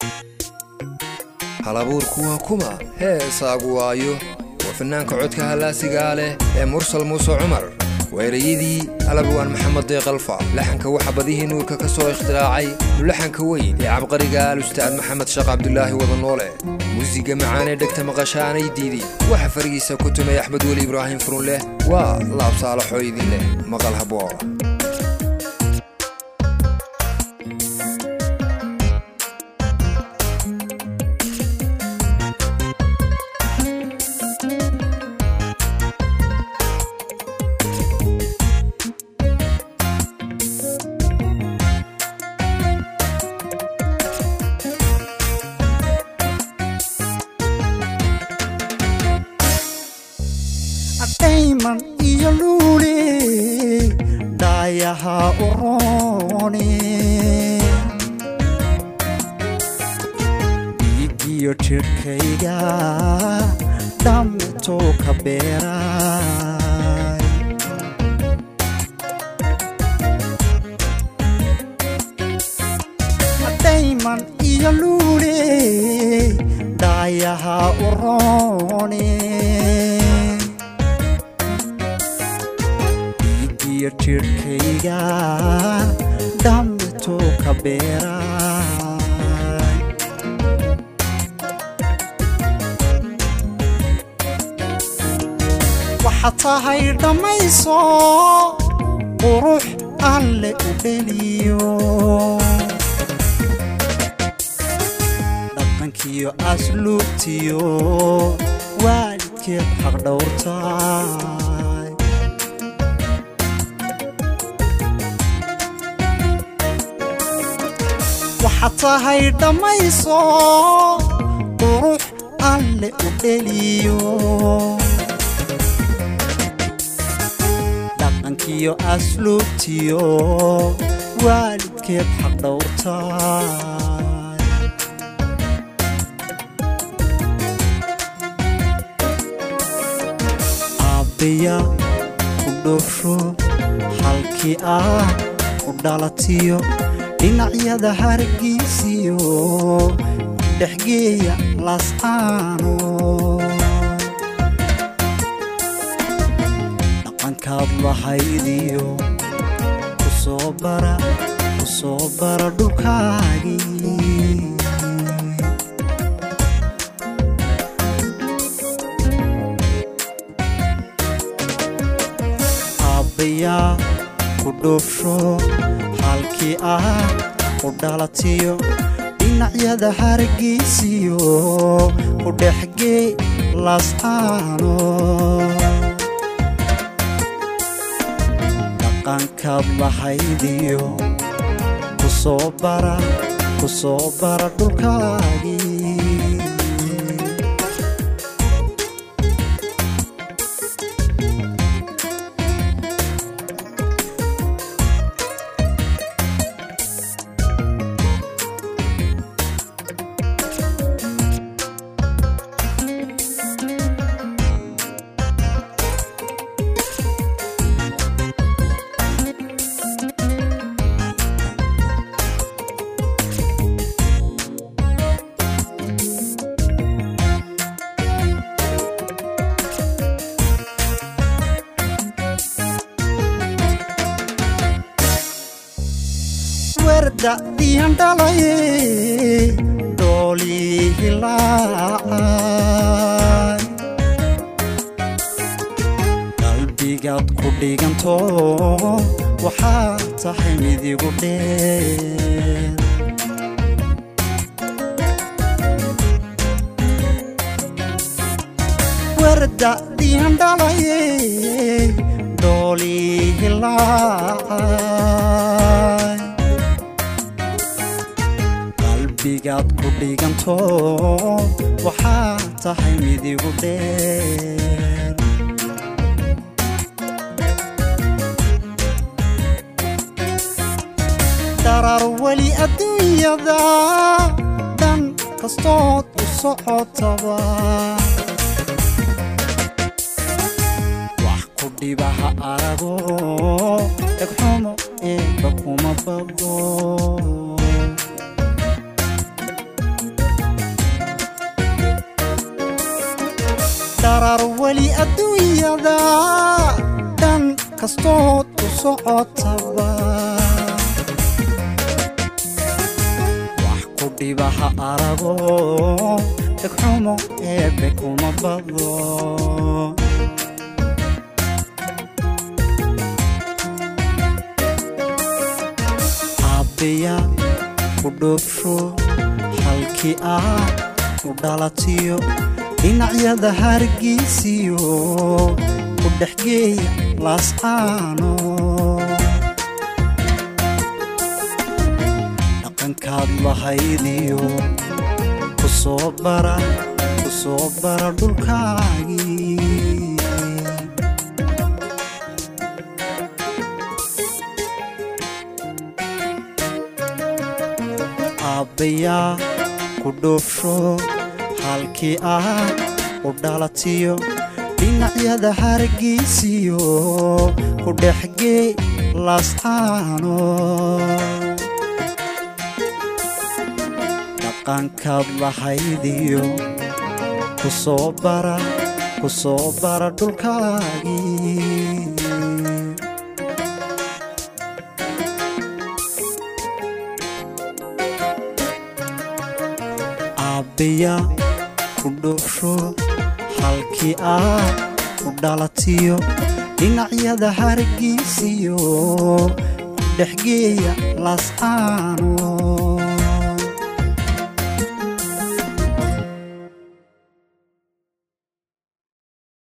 halabuurku waa kuma heesaagu waayo waa fannaanka codka hallaasigaa leh ee mursal muuse cumar weerayadii alabwaan maxamed deeqalfa laxanka waxa badihii nuurka ka soo ikhtiraacay mulaxanka weyn ee cabqariga alustaad maxamed sheekh cabdulaahi wadanoole muusiga macaanee dhegta maqashaanay diidin waxa farigiisa ku tumay axmed weli ibraahim furunleh waa laabsaalaxoo idin leh maqal haboo dhayman iyo luuli dhaayaha u rooni dhiigiyo jidhkayga dhammituu ka beeray dhayman iyo luuli dhaayaha u rooni iyo jidhkayga dhammituu ka beeray waxaad tahay dhammayso qurux alle u dheliyo dhaqankiyo asluubtiyo waalidkeed xaq dhowrtay waxaad tahay dhammayso qurux alle u dheliyo dhaqankiyo asluubtiyo waalidkeed xaq dhowrtay aabbiya u dhowrsho halkii ah u dhalatiyo dhinacyada hargeysiyo dhexgeeya laascaano dhaqankaad lahaydiyo ku soo bara ku soo bara dhulkaagii aabbayaa ku dhoofsho halkii ah u dhalatiyo dhinacyada hargeysiyo u dhexgee laascaano dhaqankaad lahaydiyo ku soo bara ku soo bara dhulkaagii werda diandhalaye dhoolii hilaacay qalbigaad ku dhiganto waxaad tahay midigu dheer werda diandhalaye dhoolii hilaacay qalbigaad ku dhiganto waxaad tahay midigu dheer dharar weli adduunyada dhan kastood u socotaba wax ku dhibaha arago dhegxumo eebba kuma bago dharar weli adduunyada dhan kastood u socotaba wax ku dhiba ha arago dhegxumo eebbe kuma bado aabbeya ku dhoofsho halkii ah u dhalatiyo dhinacyada hargeysiyo ku dhexgeeya laascaano dhaqankaad lahaydiyo ku soo bara ku soo bara dhulkaagii aabbayaa ku dhoofsho halkii ah u dhalatiyo dhinacyada hargeysiyo ku dhexgee laascaano dhaqankaad lahaydiyo ku soo bara ku soo bara dhulkaagii aabbeya ku dhoofsho halkii ah u dhalatiyo dhinacyada hargeysiyo ku dhexgeeya laascaano